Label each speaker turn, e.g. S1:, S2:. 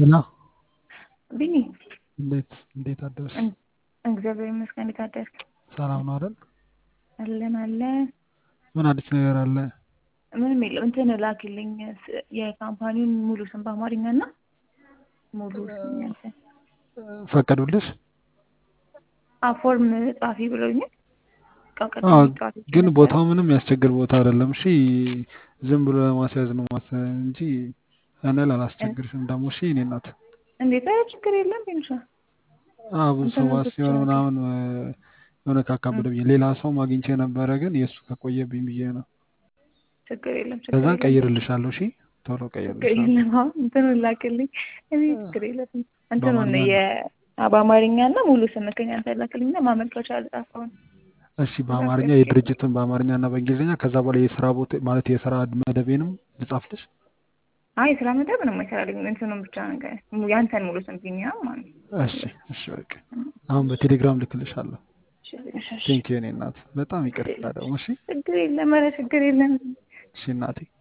S1: ሄሎ
S2: ቢኒ
S1: እንዴት እንዴት አደርሽ?
S2: እግዚአብሔር ይመስገን። እንዴት አደርክ?
S1: ሰላም ነው አይደል?
S2: አለን አለ።
S1: ምን አዲስ ነገር አለ?
S2: ምንም የለም። እንትን ላኪልኝ የካምፓኒውን ሙሉ ስም በአማርኛ እና ሙሉ ስም ያንተ
S1: ፈቀዱልሽ?
S2: ፎርም ጻፊ ብለውኛል። ቀቀድ
S1: አዎ፣ ግን ቦታው ምንም ያስቸግር ቦታ አይደለም። እሺ ዝም ብሎ ለማስያዝ ነው ማስ እንጂ እኔ አላስቸግርሽም። ደግሞ እሺ እኔ እናት
S2: እንዴት ኧረ ችግር የለም ቢንሻ
S1: አዎ ብዙ ሰው ሲሆን ምናምን የሆነ ካካበደብኝ ሌላ ሰው አግኝቼ ነበረ፣ ግን የእሱ ከቆየብኝ ብዬ ነው።
S2: ችግር የለም ችግር
S1: ከዛ
S2: የለም
S1: ቀይርልሻለሁ። እሺ ቶሎ
S2: ችግር
S1: ቀይርልሻለሁ።
S2: የለም። አሁን እንትኑን ላክልኝ። እኔ ችግር የለም እንትኑን
S1: በአማርኛ
S2: የ በአማርኛ እና ሙሉ ስምክን ያንተ ላክልኝ እና ማመልከቻ ልጻፈውን
S1: እሺ በአማርኛ የድርጅቱን በአማርኛ እና በእንግሊዝኛ ከዛ በኋላ የስራ ቦታ ማለት የስራ መደቤንም ልጻፍልሽ።
S2: አይ ስራ መደብ ምንም አይሰራልኝም። እንትኑን ብቻ ነገር ያንተን ሙሉ ስም ቢኒያም ማለት ነው።
S1: እሺ እሺ በቃ አሁን በቴሌግራም ልክልሻለሁ።
S2: እሺ፣ እሺ፣ እሺ።
S1: ቴንኪው የኔ እናት በጣም ይቅርታ ደግሞ እሺ
S2: ችግር የለም ኧረ ችግር የለም።
S1: እሺ እናቴ